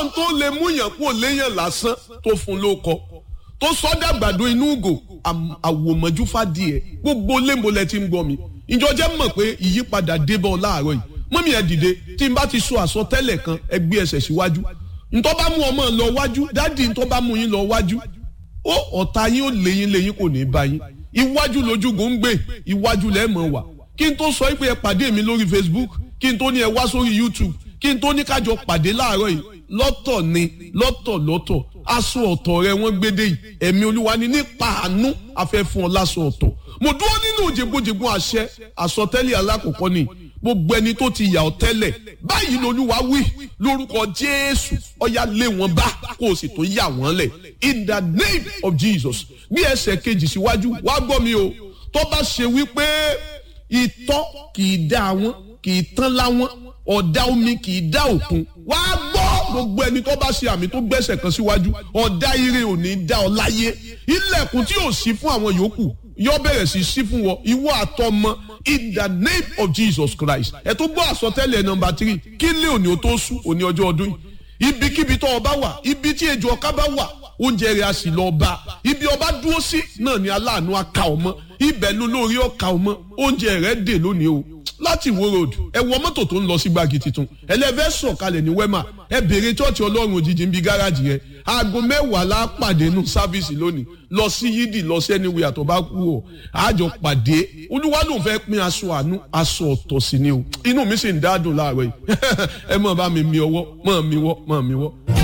kọ́lọ́n tó lè mú yàn kó léyàn lásán tó fún ló kọ tó sọ́dà gbàdo inú ugò àwòmọ́jú fàdíẹ̀ gbogbo lémbolẹ̀ tí ń gbọ́ mi ìjọ jẹ́ mọ̀ pé ìyípadà débọ̀ láàárọ̀ yìí mọ́mí ẹ̀ dìde tí n bá ti sọ àsọtẹ́lẹ̀ kan ẹ gbé ẹsẹ̀ síwájú ntọ́ bá mú ọmọ lọ wájú dádì ntọ́ bá mú yín lọ wájú ó ọ̀tá yín ó léyìn léyìn kò ní bá yín iwájú lójúgò ń gbé iwájú lẹ́ẹ̀mọ̀ wà kí n tó sọ pé ẹ pàdé mi lórí Facebook kí n tó ní ẹ wá sórí YouTube kí n tó ní kájọ pàdé láàárọ̀ yìí lọ́tọ̀ ni lọ́tọ̀ lọ́tọ̀ aṣọ ọ̀tọ̀ rẹ wọ́n gbédè yìí ẹ̀mí olúwa ni nípa àánú afẹ́ fún ọ láṣọ ọ̀tọ̀ mo dúró nínú òjègbòjègbò àṣẹ àsọtẹ́lẹ̀ alákọ̀ọ́kọ́ ni gbogbo ẹni tó ti yà ọ́ tẹ́lẹ̀ báyìí lolúwa wí lórúkọ jésù ọ̀yà lé wọn bá kó o sì tó yà wọ́n lẹ̀ in the name of jesus bí ẹsẹ̀ kejì síwájú wá gbọ́ mi o tó bá ṣe wípé ìtọ́ kì í dá wọn kì í tán láwọn ọ̀dá omi kì í dá òkun wá gbọ́ gbogbo ẹni tó bá ṣe àmì tó gbẹ́sẹ̀ kan síwájú ọ̀dá ire ò ní dá ọ láyé ilẹ̀kùn tí ò sí fún àwọn yòókù yóò bẹ̀rẹ̀ sí sí fún wọn ìwọ àtọmọ in the name of Jesus Christ ẹ tó gbọ́ àsọtẹ́lẹ̀ nọmba three kí lé òní o tó sùn òní ọjọ́ ọdún yìí ibikíbi tó ọba wà ibi tí ejò ọká bá wà oúnjẹ rẹ̀ a sì lọ bá ibi ọba dúró sí náà ni aláàánú aka ọmọ ibẹ̀ ló lórí ọka ọmọ oúnjẹ rẹ̀ dè lónìí o láti wo road ẹ wọ mọ́tò tó ń lọ sí gbági tuntun ẹlẹ́fẹ́ sọ̀kalẹ̀ ní wema ẹ béèrè chọ́ọ̀chì ọlọ́run òjijì ń bi gáràjì rẹ aago mẹ́wàá la pàdé nù sáfíìsì lónìí lọ sí yídì lọ sí ẹniwé àtọ̀bá kú ọ àjọ pàdé olúwa ló ń fẹ́ pín aṣọ àánú aṣọ ọ̀tọ̀ sí ni o inú mi sì ń dádùn láàárọ̀ yìí ẹ mọ̀ bá mi mi ọwọ́ mọ̀ mi wọ́ mọ̀ mi wọ́.